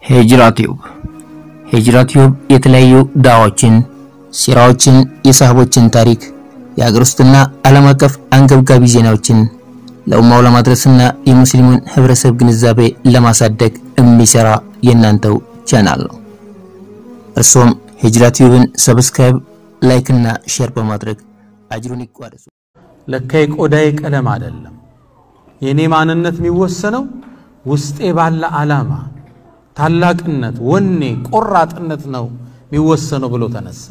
ሂጅራ ቲዩብ ሂጅራ ቲዩብ የተለያዩ ዳዋዎችን፣ ሲራዎችን፣ የሳህቦችን ታሪክ፣ የሀገር ውስጥና ዓለም አቀፍ አንገብጋቢ ዜናዎችን ለኡማው ለማድረስና የሙስሊሙን ህብረተሰብ ግንዛቤ ለማሳደግ የሚሰራ የእናንተው ቻናል ነው። እርሶም ሂጅራ ቲዩብን ሰብስክራይብ፣ ላይክ እና ሼር በማድረግ አጅሩን ይቋደሱ። ለካ የቆዳዬ ቀለም አይደለም የእኔ ማንነት የሚወሰነው ውስጤ ባለ ዓላማ፣ ታላቅነት፣ ወኔ፣ ቆራጥነት ነው የሚወሰነው ብሎ ተነሳ።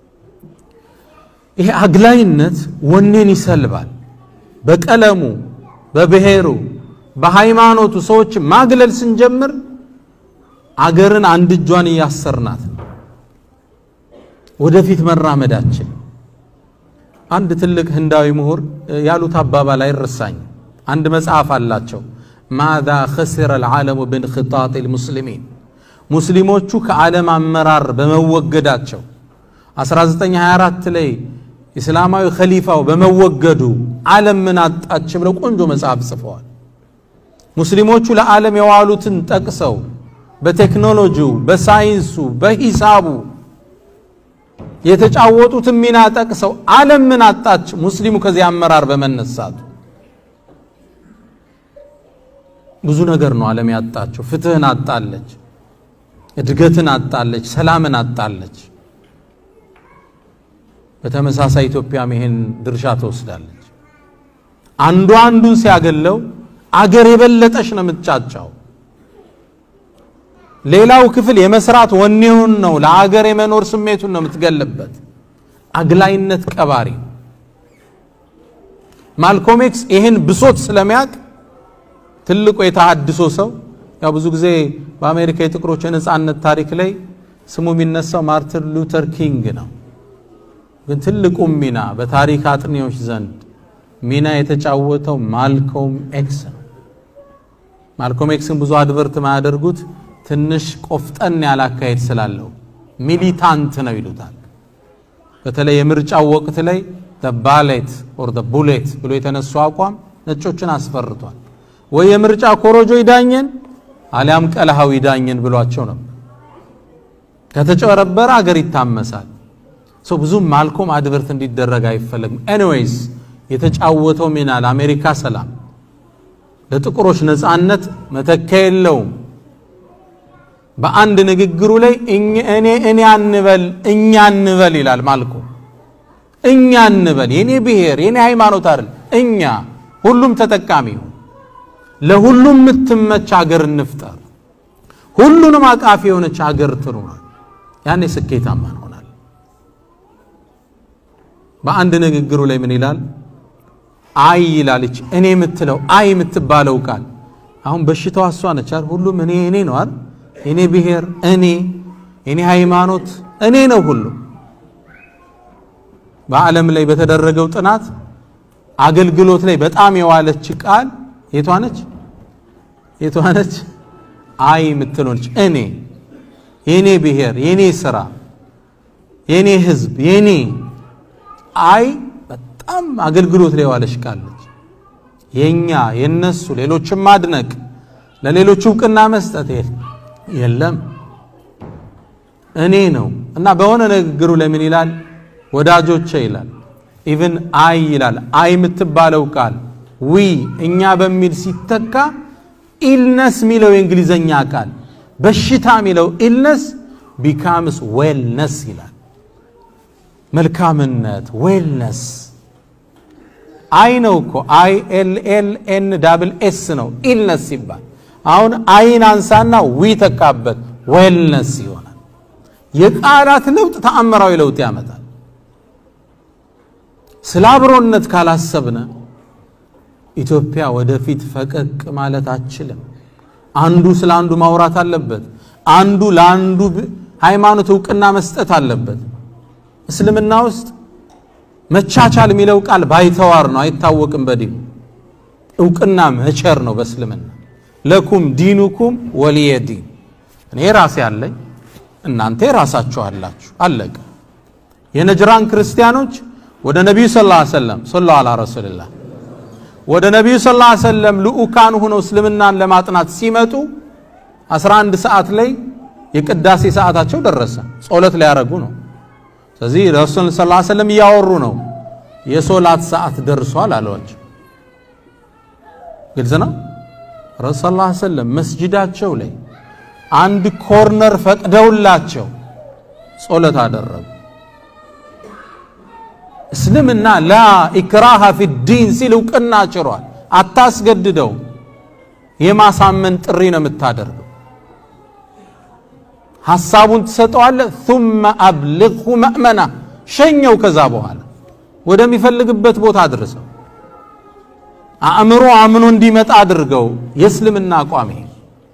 ይሄ አግላይነት ወኔን ይሰልባል። በቀለሙ፣ በብሔሩ፣ በሃይማኖቱ ሰዎች ማግለል ስንጀምር አገርን አንድ እጇን እያሰርናት ነው ወደፊት መራመዳችን። አንድ ትልቅ ህንዳዊ ምሁር ያሉት አባባል አይረሳኝም። አንድ መጽሐፍ አላቸው። ማዛ ኸሲረ ልዓለሙ ብንክጣጥ ልሙስሊሚን ሙስሊሞቹ ከዓለም አመራር በመወገዳቸው 1924 ላይ እስላማዊ ኸሊፋው በመወገዱ ዓለም ምን አጣች ብለው ቆንጆ መጽሐፍ ጽፈዋል። ሙስሊሞቹ ለዓለም የዋሉትን ጠቅሰው በቴክኖሎጂው፣ በሳይንሱ፣ በሂሳቡ የተጫወቱትን ሚና ጠቅሰው ዓለም ምን አጣች? ሙስሊሙ ከዚህ አመራር በመነሳቱ ብዙ ነገር ነው ዓለም ያጣቸው። ፍትህን አጣለች፣ እድገትን አጣለች፣ ሰላምን አጣለች። በተመሳሳይ ኢትዮጵያም ይሄን ድርሻ ትወስዳለች። አንዱ አንዱን ሲያገለው አገር የበለጠች ነው የምትጫጫው። ሌላው ክፍል የመስራት ወኔውን ነው ለአገር የመኖር ስሜቱን ነው የምትገልበት። አግላይነት ቀባሪ ማልኮም ኤክስ ይህን ብሶት ስለሚያውቅ ትልቁ የተሃድሶ ሰው ያው ብዙ ጊዜ በአሜሪካ የጥቁሮች የነፃነት ታሪክ ላይ ስሙ የሚነሳው ማርቲን ሉተር ኪንግ ነው። ግን ትልቁም ሚና በታሪክ አጥኚዎች ዘንድ ሚና የተጫወተው ማልኮም ኤክስ ነው። ማልኮም ኤክስን ብዙ አድቨርት ማያደርጉት ትንሽ ቆፍጠን ያለ አካሄድ ስላለው ሚሊታንት ነው ይሉታል። በተለይ የምርጫው ወቅት ላይ ባሌት ኦር ቡሌት ብሎ የተነሱ አቋም ነጮችን አስፈርቷል። ወይ የምርጫ ኮሮጆ ይዳኘን አሊያም ቀለሃው ይዳኘን ብሏቸው ነበር። ከተጨበረበረ አገር ይታመሳል። ሰው ብዙም ማልኮም አድቨርት እንዲደረግ አይፈለግም። ኤኒዌይስ የተጫወተው ሚና ለአሜሪካ ሰላም፣ ለጥቁሮች ነፃነት መተኪያ የለውም። በአንድ ንግግሩ ላይ እኔ እኔ አንበል እኛ አንበል ይላል ማልኮም። እኛ እንበል የኔ ብሔር የኔ ሃይማኖት አይደል፣ እኛ ሁሉም ተጠቃሚ ይሁን፣ ለሁሉም የምትመች ሀገር እንፍጠር፣ ሁሉንም አቃፊ የሆነች ሀገር ትኑር። ያኔ ስኬታማ እንሆናለን። በአንድ ንግግሩ ላይ ምን ይላል? አይ ይላለች እኔ የምትለው አይ የምትባለው ቃል አሁን በሽታዋ እሷ ነች አይደል? ሁሉም እኔ እኔ ነው አይደል? የኔ ብሔር እኔ፣ የኔ ሃይማኖት እኔ ነው ሁሉ። በዓለም ላይ በተደረገው ጥናት አገልግሎት ላይ በጣም የዋለች ቃል የቷ ነች? የቷ ነች? አይ የምትለች እኔ፣ የኔ ብሔር፣ የኔ ስራ፣ የኔ ህዝብ፣ የኔ አይ በጣም አገልግሎት ላይ የዋለች ቃል ነች። የኛ የነሱ ሌሎችን ማድነቅ ለሌሎች እውቅና መስጠት የለም እኔ ነው እና በሆነ ንግግሩ ለምን ይላል ወዳጆቼ ይላል ኢቭን አይ ይላል አይ የምትባለው ቃል ዊ እኛ በሚል ሲተካ ኢልነስ የሚለው የእንግሊዘኛ ቃል በሽታ የሚለው ኢልነስ ቢካምስ ዌልነስ ይላል መልካምነት ዌልነስ አይ ነው እኮ አይ ኤል ኤል ኤን ዳብል ኤስ ነው ኢልነስ ሲባል አሁን አይን አንሳና ዊ ተካበት ዌልነስ ይሆናል። የቃላት ለውጥ ተአምራዊ ለውጥ ያመጣል። ስለ አብሮነት ካላሰብነ ኢትዮጵያ ወደፊት ፈቀቅ ማለት አችልም። አንዱ ስለ አንዱ ማውራት አለበት። አንዱ ለአንዱ ሃይማኖት እውቅና መስጠት አለበት። እስልምና ውስጥ መቻቻል የሚለው ቃል ባይተዋር ነው፣ አይታወቅም። በዲኑ እውቅና መቸር ነው በእስልምና ለኩም ዲኑኩም ወሊየ ዲን እኔ ራሴ አለኝ እናንተ ራሳችሁ አላችሁ አለቀ የነጅራን ክርስቲያኖች ወደ ነቢዩ ስ ላ ሰለም ሰለ አላ ረሱልላህ ወደ ነቢዩ ስ ላ ሰለም ልኡካን ሁነው እስልምናን ለማጥናት ሲመጡ 11 ሰዓት ላይ የቅዳሴ ሰዓታቸው ደረሰ። ጸሎት ሊያደርጉ ነው። ስለዚህ ረሱል ስ ሰለም እያወሩ ነው። የሶላት ሰዓት ደርሷል አሏቸው። ግልጽ ነው። ረሱል ስ ሰለም መስጅዳቸው ላይ አንድ ኮርነር ፈቅደውላቸው ጸሎት አደረጉ። እስልምና ላ ኢክራሃ ፊ ዲን ሲል እውቅና ጭሯል። አታስገድደው፣ የማሳመን ጥሪ ነው የምታደርገው። ሐሳቡን ትሰጠዋለህ። ثم አብልغሁ መእመና ሸኘው። ከዛ በኋላ ወደሚፈልግበት ቦታ አድርሰው። አእምሮ አምኖ እንዲመጣ አድርገው። የእስልምና አቋም ይሄ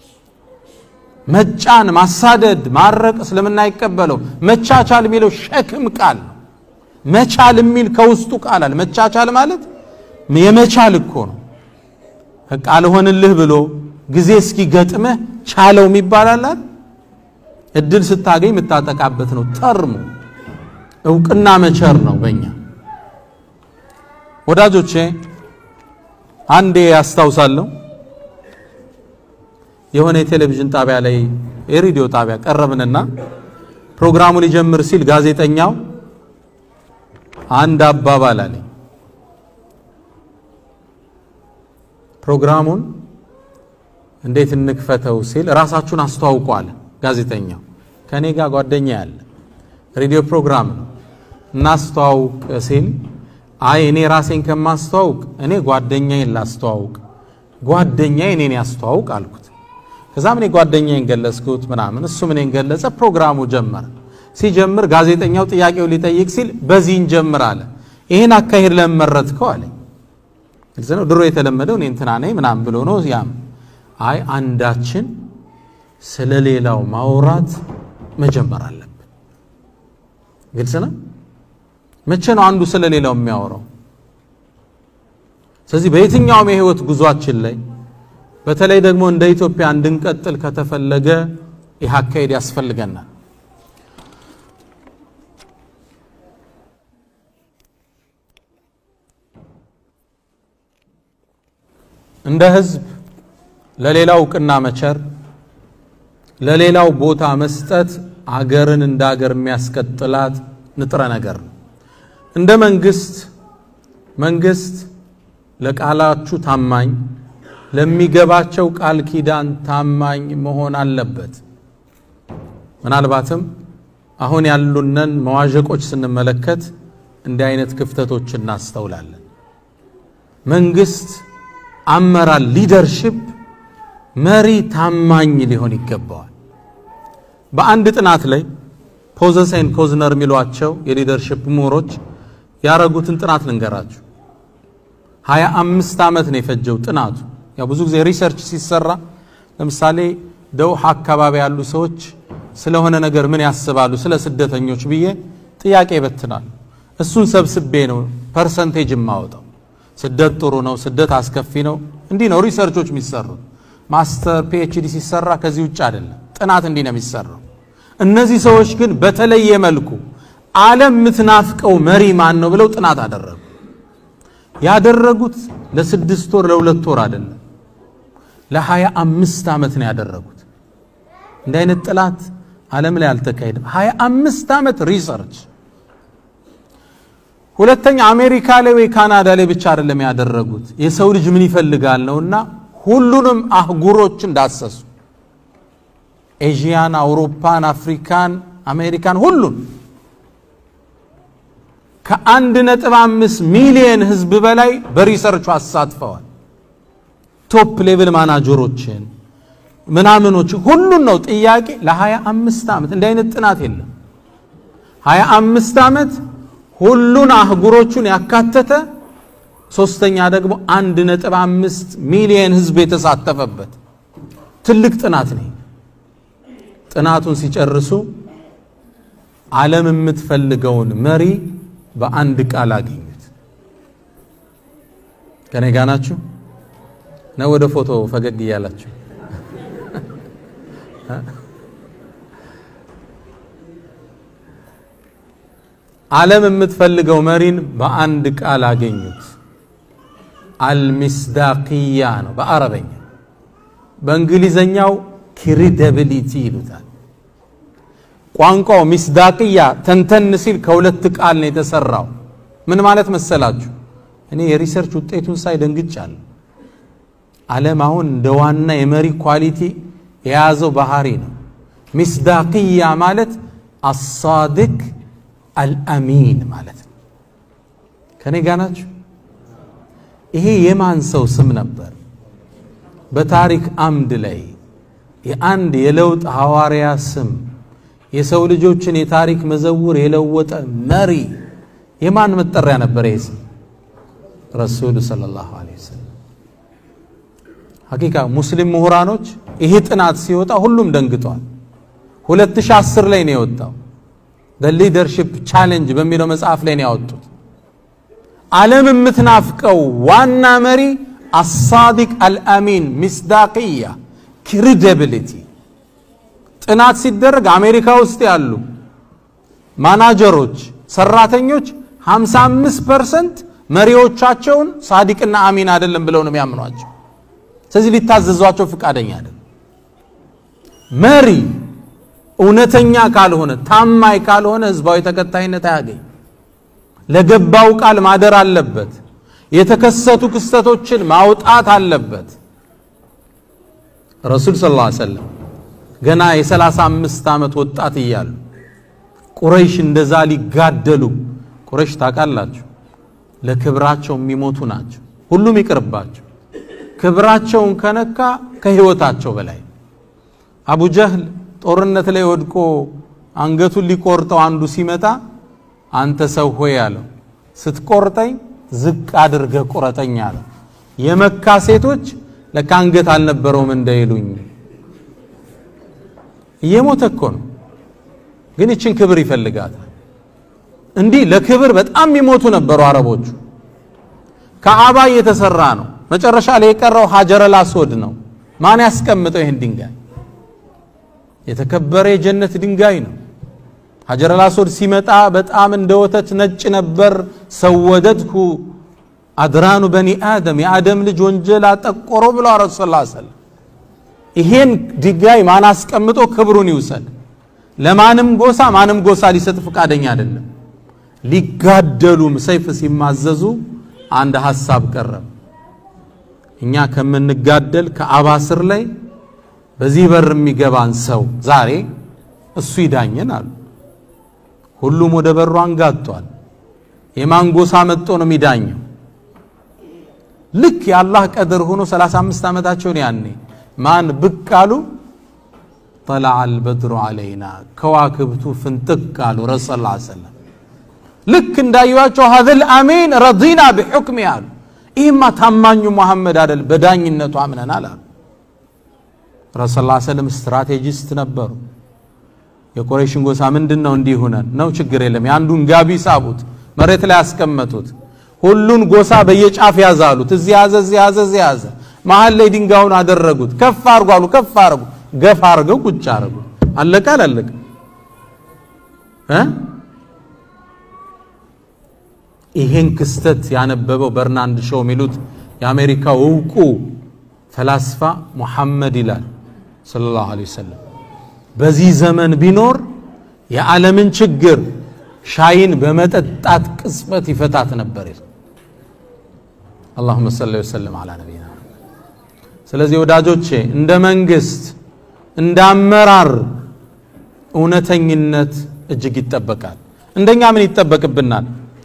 መጫን፣ ማሳደድ፣ ማረቅ እስልምና አይቀበለው። መቻቻል የሚለው ሸክም ቃል ነው። መቻል የሚል ከውስጡ ቃል አለ። መቻቻል ማለት የመቻል እኮ ነው። ቃል ሆንልህ ብሎ ጊዜ እስኪገጥምህ ቻለው የሚባላል እድል ስታገኝ የምታጠቃበት ነው። ተርሙ እውቅና መቸር ነው። በእኛ ወዳጆቼ አንዴ ያስታውሳለሁ የሆነ የቴሌቪዥን ጣቢያ ላይ የሬዲዮ ጣቢያ ቀረብንና ፕሮግራሙ ሊጀምር ሲል ጋዜጠኛው አንድ አባባል አለኝ። ፕሮግራሙን እንዴት እንክፈተው ሲል ራሳችሁን አስተዋውቁ አለ ጋዜጠኛው። ከኔ ጋር ጓደኛ ያለ ሬዲዮ ፕሮግራም ነው እናስተዋውቅ ሲል አይ እኔ ራሴን ከማስተዋውቅ እኔ ጓደኛዬን ላስተዋውቅ፣ ጓደኛዬ እኔን ያስተዋውቅ አልኩት። ከዛም እኔ ጓደኛዬን ገለጽኩት ምናምን፣ እሱም እኔን ገለጸ። ፕሮግራሙ ጀመረ። ሲጀምር ጋዜጠኛው ጥያቄው ሊጠይቅ ሲል በዚህ እንጀምር አለ። ይህን አካሄድ ለምን መረጥከው አለኝ። ግልጽ ነው። ድሮ የተለመደው እኔ እንትና ነኝ ምናምን ብሎ ነው። ያም አይ አንዳችን ስለ ሌላው ማውራት መጀመር አለብን። ግልጽ ነው። መቼ ነው አንዱ ስለ ሌላው የሚያወራው? ስለዚህ በየትኛውም የህይወት ጉዟችን ላይ በተለይ ደግሞ እንደ ኢትዮጵያ እንድንቀጥል ከተፈለገ ይህ አካሄድ ያስፈልገናል። እንደ ህዝብ ለሌላው እውቅና መቸር፣ ለሌላው ቦታ መስጠት አገርን እንደ አገር የሚያስቀጥላት ንጥረ ነገር ነው። እንደ መንግስት መንግስት ለቃላችሁ ታማኝ ለሚገባቸው ቃል ኪዳን ታማኝ መሆን አለበት። ምናልባትም አሁን ያሉንን መዋዠቆች ስንመለከት እንዲህ አይነት ክፍተቶች እናስተውላለን። መንግስት አመራር ሊደርሽፕ መሪ ታማኝ ሊሆን ይገባዋል። በአንድ ጥናት ላይ ፖዘሰን ኮዝነር የሚሏቸው የሊደርሽፕ ምሁሮች ያረጉትን ጥናት ልንገራችሁ። ሀያ አምስት ዓመት ነው የፈጀው ጥናቱ። ያው ብዙ ጊዜ ሪሰርች ሲሰራ ለምሳሌ ደውሃ አካባቢ ያሉ ሰዎች ስለሆነ ነገር ምን ያስባሉ ስለ ስደተኞች ብዬ ጥያቄ ይበትናል። እሱን ሰብስቤ ነው ፐርሰንቴጅ የማወጣው። ስደት ጥሩ ነው፣ ስደት አስከፊ ነው። እንዲህ ነው ሪሰርቾች የሚሰሩት። ማስተር ፒኤችዲ ሲሰራ ከዚህ ውጭ አይደለም። ጥናት እንዲህ ነው የሚሰራው። እነዚህ ሰዎች ግን በተለየ መልኩ ዓለም የምትናፍቀው መሪ ማን ነው ብለው ጥናት አደረጉ። ያደረጉት ለስድስት ወር ለሁለት ወር አይደለም፣ ለሀያ አምስት ዓመት ነው ያደረጉት። እንዲህ አይነት ጥናት ዓለም ላይ አልተካሄደም። ሀያ አምስት ዓመት ሪሰርች። ሁለተኛ አሜሪካ ላይ ወይ ካናዳ ላይ ብቻ አይደለም ያደረጉት፣ የሰው ልጅ ምን ይፈልጋል ነውና ሁሉንም አህጉሮችን ዳሰሱ። ኤዥያን፣ አውሮፓን፣ አፍሪካን፣ አሜሪካን ሁሉን ከአንድ ነጥብ አምስት ሚሊየን ህዝብ በላይ በሪሰርቹ አሳትፈዋል። ቶፕ ሌቭል ማናጀሮችን ምናምኖች ሁሉን ነው ጥያቄ ለሀያ አምስት ዓመት እንዲህ አይነት ጥናት የለም። ሀያ አምስት ዓመት ሁሉን አህጉሮቹን ያካተተ ሶስተኛ ደግሞ አንድ ነጥብ አምስት ሚሊየን ህዝብ የተሳተፈበት ትልቅ ጥናት ነው። ጥናቱን ሲጨርሱ ዓለም የምትፈልገውን መሪ በአንድ ቃል አገኙት። ከኔ ጋ ናችሁ ነው? ወደ ፎቶ ፈገግ እያላችሁ ዓለም የምትፈልገው መሪን በአንድ ቃል አገኙት። አልሚስዳቅያ ነው በአረበኛ። በእንግሊዘኛው ክሪደብሊቲ ይሉታል። ቋንቋው ሚስዳቅያ ተንተን ሲል ከሁለት ቃል ነው የተሰራው። ምን ማለት መሰላችሁ? እኔ የሪሰርች ውጤቱን ሳይ ደንግጫለሁ። ዓለም አሁን እንደ ዋና የመሪ ኳሊቲ የያዘው ባህሪ ነው። ሚስዳቅያ ማለት አሳድቅ አልአሚን ማለት ነው። ከኔ ጋ ናችሁ? ይሄ የማን ሰው ስም ነበር? በታሪክ አምድ ላይ የአንድ የለውጥ ሐዋርያ ስም የሰው ልጆችን የታሪክ መዘውር የለወጠ መሪ የማን መጠሪያ ነበር? ይህ ስም ረሱሉ ሰለላሁ ዐለይሂ ወሰለም። ሐቂቃ ሙስሊም ምሁራኖች ይሄ ጥናት ሲወጣ ሁሉም ደንግጧል። 2010 ላይ ነው የወጣው። ሊደርሺፕ ቻሌንጅ በሚለው መጽሐፍ ላይ ነው ያወጡት። ዓለም የምትናፍቀው ዋና መሪ አሳዲቅ አልአሚን ሚስዳቅያ ክሪዲብሊቲ ጥናት ሲደረግ አሜሪካ ውስጥ ያሉ ማናጀሮች፣ ሰራተኞች 55 ፐርሰንት መሪዎቻቸውን ሳዲቅና አሚን አይደለም ብለው ነው የሚያምኗቸው። ስለዚህ ሊታዘዟቸው ፈቃደኛ አይደለም። መሪ እውነተኛ ካልሆነ ታማኝ ካልሆነ ህዝባዊ ተከታይነት አያገኝ። ለገባው ቃል ማደር አለበት። የተከሰቱ ክስተቶችን ማውጣት አለበት። ረሱል ሰለላሁ ዐለይሂ ወሰለም ገና የሰላሳ አምስት ዓመት ወጣት እያሉ ቁረይሽ እንደዛ ሊጋደሉ ቁረይሽ ታውቃላችሁ፣ ለክብራቸው የሚሞቱ ናቸው። ሁሉም ይቅርባቸው። ክብራቸውን ከነካ ከህይወታቸው በላይ አቡ ጀህል ጦርነት ላይ ወድቆ አንገቱን ሊቆርጠው አንዱ ሲመጣ አንተ ሰው ሆይ አለው፣ ስትቆርጠኝ ዝቅ አድርገ ቁረጠኝ አለው። የመካ ሴቶች ለካ አንገት አልነበረውም እንዳይሉኝ እየሞተ እኮ ነው፣ ግን ይችን ክብር ይፈልጋታል። እንዲህ ለክብር በጣም የሚሞቱ ነበሩ አረቦቹ። ከአባ እየተሰራ ነው። መጨረሻ ላይ የቀረው ሀጀረል አስወድ ነው። ማን ያስቀምጠው ይህን ድንጋይ? የተከበረ የጀነት ድንጋይ ነው። ሀጀረል አስወድ ሲመጣ በጣም እንደ ወተት ነጭ ነበር። ሰወደድሁ አድራኑ በኒ አደም የአደም ልጅ ወንጀል አጠቆረው ብለው ረሱ ስ ሰለም ይሄን ድንጋይ ማን አስቀምጦ ክብሩን ይውሰድ? ለማንም ጎሳ ማንም ጎሳ ሊሰጥ ፈቃደኛ አይደለም። ሊጋደሉም ሰይፍ ሲማዘዙ አንድ ሐሳብ ቀረብ። እኛ ከምንጋደል ከአባ ስር ላይ በዚህ በር የሚገባን ሰው ዛሬ እሱ ይዳኘን አሉ። ሁሉም ወደ በሩ አንጋጧል። የማን ጎሳ መጥቶ ነው የሚዳኘው? ልክ የአላህ ቀድር ሆኖ 35 ዓመታቸውን ያኔ ማን ብቅ አሉ? ጠለዐ አልበድሩ ዐለይና ከዋክብቱ ፍንጥቅ አሉ። ረሱ ስ ሰለም ልክ እንዳዩዋቸው ሀዘል አሚን ረዲና ቢሑክሚ አሉ። ይህማ ታማኙ መሐመድ አደል በዳኝነቱ አምነናል አሉ። ረሱ ስ ሰለም ስትራቴጂስት ነበሩ። የቁረይሽን ጎሳ ምንድን ነው እንዲህ ሁነን ነው ችግር የለም የአንዱን ጋቢ ሳቡት፣ መሬት ላይ ያስቀመጡት። ሁሉን ጎሳ በየጫፍ ያዛሉት። እዚህ ያዘ፣ እዚህ ያዘ፣ እዚህ ያዘ። መሀል ላይ ድንጋዩን አደረጉት። ከፍ አርጉ አሉ። ከፍ አርጉ። ገፍ አርገው ቁጭ አርጉ። አለቀ አላለቀ እ ይሄን ክስተት ያነበበው በርናንድ ሾው የሚሉት የአሜሪካው እውቁ ፈላስፋ ሙሐመድ ይላል ሰለላሁ ዐለይሂ ወሰለም በዚህ ዘመን ቢኖር የዓለምን ችግር ሻይን በመጠጣት ቅጽበት ይፈታት ነበር። አላሁመ ሰሊ ወሰለም አላ ነቢይና። ስለዚህ ወዳጆቼ እንደ መንግስት እንደ አመራር እውነተኝነት እጅግ ይጠበቃል። እንደኛ ምን ይጠበቅብናል?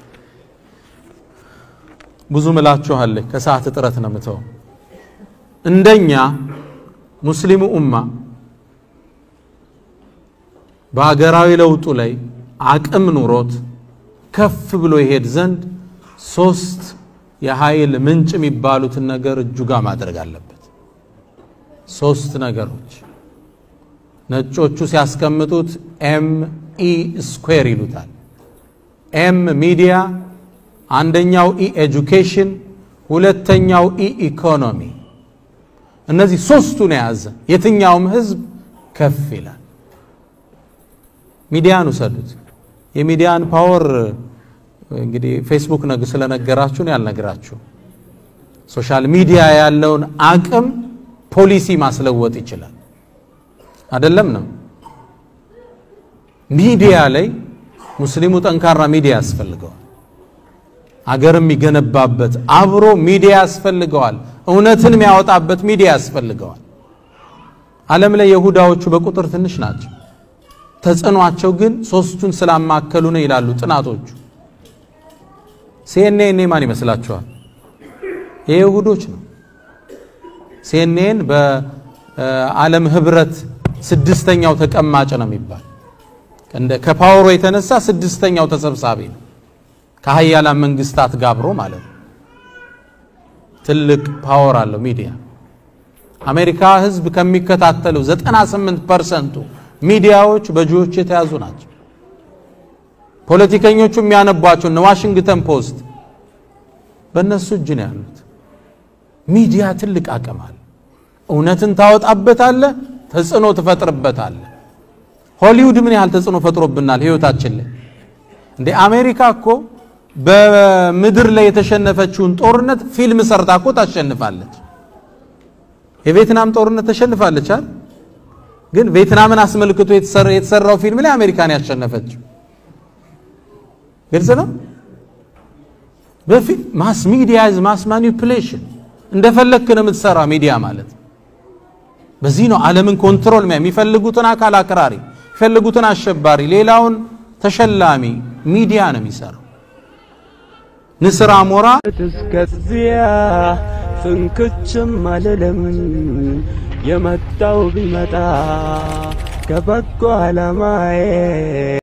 ብዙ ምላችኋለሁ፣ ከሰዓት እጥረት ነው ምተው። እንደኛ ሙስሊሙ ኡማ በሀገራዊ ለውጡ ላይ አቅም ኑሮት ከፍ ብሎ ይሄድ ዘንድ ሶስት የኃይል ምንጭ የሚባሉትን ነገር እጁ ጋር ማድረግ አለበት። ሶስት ነገሮች ነጮቹ ሲያስቀምጡት ኤም ኢ ስኩዌር ይሉታል። ኤም ሚዲያ፣ አንደኛው ኢ ኤጁኬሽን፣ ሁለተኛው ኢ ኢኮኖሚ። እነዚህ ሶስቱን የያዘ የትኛውም ህዝብ ከፍ ይላል። ሚዲያን ውሰዱት። የሚዲያን ፓወር እንግዲህ ፌስቡክ ነግ ስለነገራችሁን ያልነግራችሁ ሶሻል ሚዲያ ያለውን አቅም ፖሊሲ ማስለወጥ ይችላል። አይደለም ነው። ሚዲያ ላይ ሙስሊሙ ጠንካራ ሚዲያ ያስፈልገዋል። አገር የሚገነባበት አብሮ ሚዲያ ያስፈልገዋል። እውነትን የሚያወጣበት ሚዲያ ያስፈልገዋል። ዓለም ላይ የሁዳዎቹ በቁጥር ትንሽ ናቸው። ተጽዕኗቸው ግን ሶስቱን ስላማከሉ ነው ይላሉ ጥናቶቹ። ሲኤንኤን ማን ይመስላችኋል? የይሁዶች ነው። ሲኤንኤን በዓለም ህብረት ስድስተኛው ተቀማጭ ነው የሚባል እንደ ከፓወሩ የተነሳ ስድስተኛው ተሰብሳቢ ነው ከሀያላን መንግስታት ጋብሮ ማለት ነው። ትልቅ ፓወር አለው ሚዲያ። አሜሪካ ህዝብ ከሚከታተለው 98 ፐርሰንቱ ሚዲያዎች በጂዎች የተያዙ ናቸው። ፖለቲከኞቹ የሚያነቧቸው እነ ዋሽንግተን ፖስት በእነሱ እጅ ነው ያሉት። ሚዲያ ትልቅ አቅም አለ። እውነትን ታወጣበታለህ፣ ተጽዕኖ ትፈጥርበታለህ። ሆሊውድ ምን ያህል ተጽዕኖ ፈጥሮብናል ህይወታችን ላይ እንደ አሜሪካ እኮ በምድር ላይ የተሸነፈችውን ጦርነት ፊልም ሰርታ እኮ ታሸንፋለች። የቬትናም ጦርነት ተሸንፋለች አይደል? ግን ቬትናምን አስመልክቶ የተሰራው ፊልም ላይ አሜሪካን ያሸነፈችው ግልጽ ነው። በፊት ማስ ሚዲያ ማስ ማኒፕሌሽን እንደፈለክ ነው የምትሰራ ሚዲያ ማለት በዚህ ነው ዓለምን ኮንትሮል የሚፈልጉትን አካል አክራሪ የሚፈልጉትን አሸባሪ ሌላውን ተሸላሚ ሚዲያ ነው የሚሰራው። ንስር አሞራ እስከዚያ ፍንክችም አልልም የመጣው ቢመጣ ከበጎ ዓላማዬ